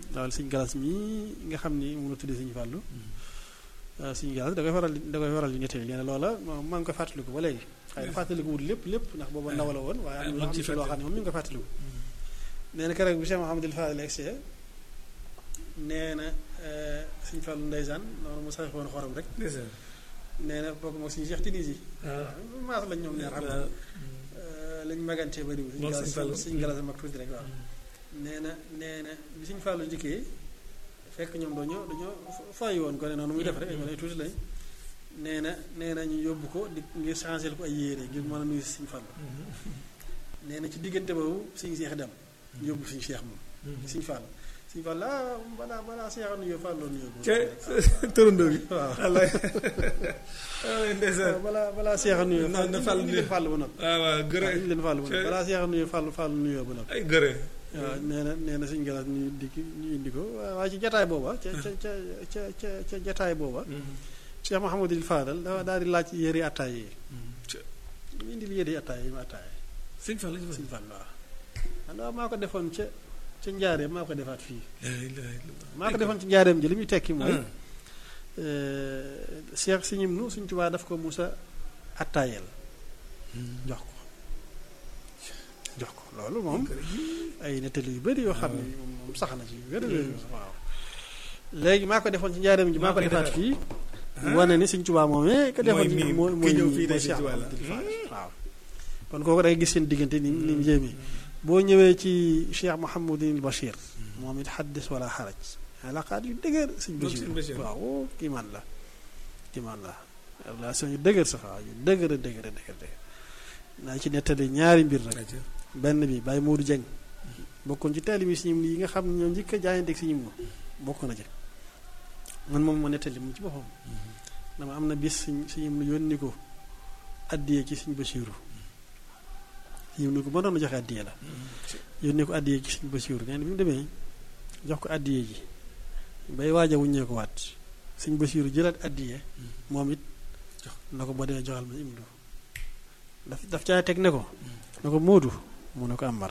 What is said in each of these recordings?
loolu suñ galas mii nga xam ni mu la tuddee suñu fàllu suñu galas da koy faral di da koy faral di nettali nee na loola moom maa ngi koy fàttaliku ba léegi xëy na fàttaliku wut lépp lépp ndax booba ndaw la woon waaye am na ci loo xam ne moom mi ngi ko fàttaliku nee na keroog bi Cheikh Mouhamadul Fadil egsee nee na suñu fàllu ndeysaan noonu mu sax woon xorom rek nee na bokk moom suñu Cheikh Tidiane yi maas lañ ñoom ñaar xam nga lañ magantee bariwul suñu galas suñu galas mag tuuti rek waaw nee na nee na bi suñu fàllu njëkkee fekk ñoom dañoo dañoo fay woon ko ne noonu muy def rek ay wala tuuti lañ nee na nee na ñu yóbbu ko di ngir changer ko ay yére ngir mën a nuyu si suñu fàllu nee na ci diggante boobu suñu seex dem ñu yóbbu suñu seex moom suñu fàllu suñu fàllu ah balaa balaa seex a nuyoo fàlloo nuyoo ca tërëndoo bi waaw ndeysaan balaa balaa seex a nuyoo na na fàllu ñu leen fàllu ba noppi waaw waaw gërë ñu leen fàllu ba noppi balaa seex a nuyoo fàllu fàllu nuyoo ba noppi ay gërë waaw nee na nee na suñu galas ñu di ñu indi ko waaye ci jataay booba ca ca ca ca ca ca jataay booba Cheikh Mouhamadul Fadal dafa daal di laaj yëri attaay yi ñu indil yëri attaay yi ma attaay sëñ Fall suñ fan waaw waaw maa ko defoon ca ca njaareem maa ko defaat fii maa ko defoon ci njaareem ji li muy tekki mooy Cheikh si ñim nu suñ tubaa daf ko musa attaayel jox ko jox ko loolu moom ay nettali yu bëri yoo xam ne moom sax na ci yu bëri waaw léegi maa ko defoon ci njaareem ji maa ko defaat fii wane ni suñ tubaa moomee ko defoon mooy mooy mooy ñëw fii mooy de Cheikh Sëñ Tuubaa la. Abdoul Fadal waaw kon kooku day gis seen diggante ni ni mu jéemee boo ñëwee ci Cheikh Mouhamadul Bachir moom it xaddis wala xaraj alaqaat yu dëgër sëñ Moom sëñ Bachir Bachir. waaw kii man la kii man la relation yu dëgër sax waaw yu dëgër a dëgër a dëgër dëgër naa ci nettali ñaari mbir rek benn bi Baye Modou Dieng bokkoon ci taalibe si ñim yi nga xam ne ñoo njëkk a jaayanteeg si ñim bokk na ci man moom ma nettali mu ci boppam dama am na bis suñ si ñim yónni ko addiyee ci suñ Basiiru si ñim ni ko ba doon joxe addiyee la yónni ko addiyee ci suñ Basiiru nee na bi mu demee jox ko addiyee ji bay waaj a wuññee ko waat suñ Basiiru jëlaat addiyee moom it na ko boo demee joxal ma imdu daf daf caa teg ne ko ne ko Moodu mu ne ko Amar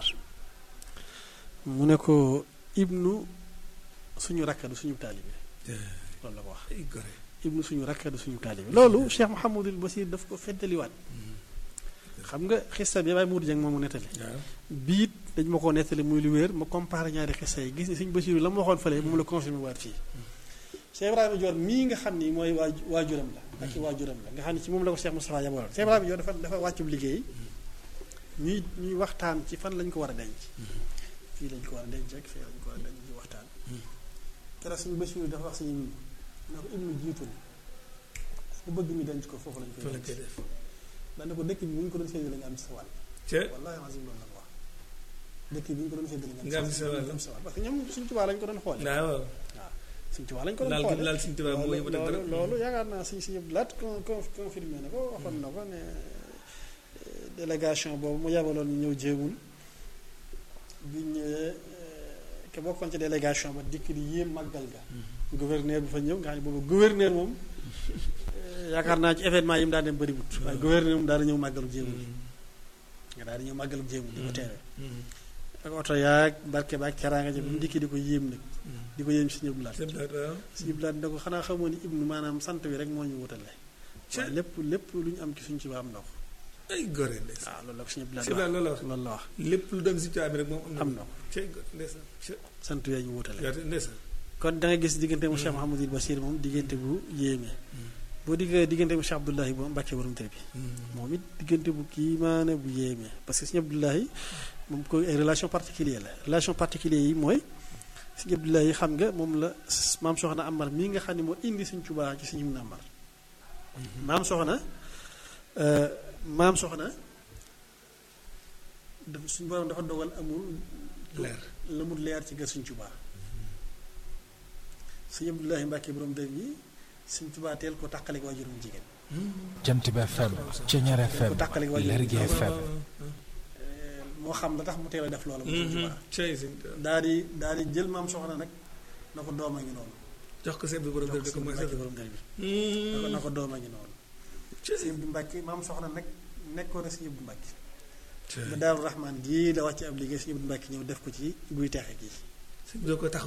mu ne ko ibnu suñu rakkadu suñu taalibe loolu la ko wax ay gore ibnu suñu rakkadu suñu taalibe loolu Cheikh Mouhamadul Basir daf ko feddaliwaat xam nga xista bi Baye Moodu Dieng moomu nettali waaw biit dañ ma ko nettali muy lu wér ma comparé ñaari xista yi gis ni suñu Basiru la ma waxoon fële moom la confirmé waat fii Cheikh Ibrahima Dior mii nga xam ni mooy waa waajuram la ak i waajuram la nga xam ne ci moom la ko Cheikh Moustapha yabaloon Cheikh Ibrahima Dior dafa dafa wàccub liggéey ñuy ñuy waxtaan ci fan lañ ko war a denc fii lañ ko war a denc ak fii lañ ko war a denc ci waxtaan keroog suñu Basiru dafa wax suñu na ko ibnu jiitul ku bëgg ñu denc ko foofu lañ fa koy la koy denc def dana ko dëkk bi bu ñu ko doon séddale nga am ci sa wàll ca wallahi azim loolu la ko wax dëkk bi bu ñu ko doon séddale Nga am ci sa wàll. nga am ci sa wàll parce que ñoom suñu tubaa lañ ko doon xoole waaw suñu tubaa lañ ko doon laal xoole gi laal Sëñ Tuubaa moo yëpp dara loolu loolu yaakaar naa suñ si yëpp laat con con confirmé na ko waxoon na ko ne euh, délégation boobu mu yabaloon ñu ñëw jéemul bi ñëwee ke bokkoon ci délégation ba dikk di yéem màggal ga gouverneur bi fa ñëw nga xam ne boobu gouverneur moom euh, yaakaar naa ci événement yi mu daan dem bëriwut waaye gouverneur moom daal di ñëw màggalu jéemul nga daal di ñëw màggalu jéemul di ko teewee ak oto yaag barke baag teraanga ja bi mu dikki di ko yéem nag di ko yéem si ñëpp laat sëñ Blaat waaw suñu bilaat ne ko xanaa xamoo ni ibnu maanaam sant wi rek moo ñu wutale waaye lépp lépp lu ñu am ci suñ ci ba am na ko ay gore ndeysaan waaw loolu la ko suñu bilaat sëñ Blaat wax loolu la wax loolu la wax lépp lu dem si Tuubaa bi rek moom am na am na ko cay gore ndeysaan ca sant wee ñu wutale yaatu ndeysaan kon da nga gis diggante mu Cheikh Mouhamadul Bachir moom diggante bu yéeme boo diggee diggante mu Cheikh Abdoulahi bu Mbàkke borom tër bi moom it diggante bu kiimaane bu yéeme parce que suñu Abdoulahi moom ko ay relation particulière la relation particulière yi mooy suñu Abdoulahi xam nga moom la maam soxna Amar mii nga xam ne moo indi suñ Tuubaa ci suñu mun Amar maam soxna euh, maam soxna dafa suñu borom dafa dogal amul leer la mu leer ci gër suñ Tuubaa suñu Abdoulahi Mbàkke borom dër bi suñ Tuubaa teel ko tàqale ko waajurum jigéen Jant bi FM Ceñeer FM ko tàqale ko waajurum Lergui FM Euh, moo xam la tax mu teel a def loola mu suñ Tuubaa cay sëñ Tuubaa daal di daal di jël maam soxna nag na ko doom a ngi noonu jox ko sëñ bi borom jox def ko ko sëñ mooy Mbàkke sëñ borom dër bi na ko na ko doom a ngi noonu sëñ bi Mbàkke maam soxna nag nekkoon na sëñ bu Mbàkke ba Daaru Rahmaan gii la wàcc ab liggéey sëñ bu Mbàkke ñëw def ko ci guy texe gi sëñ bi doo ko tax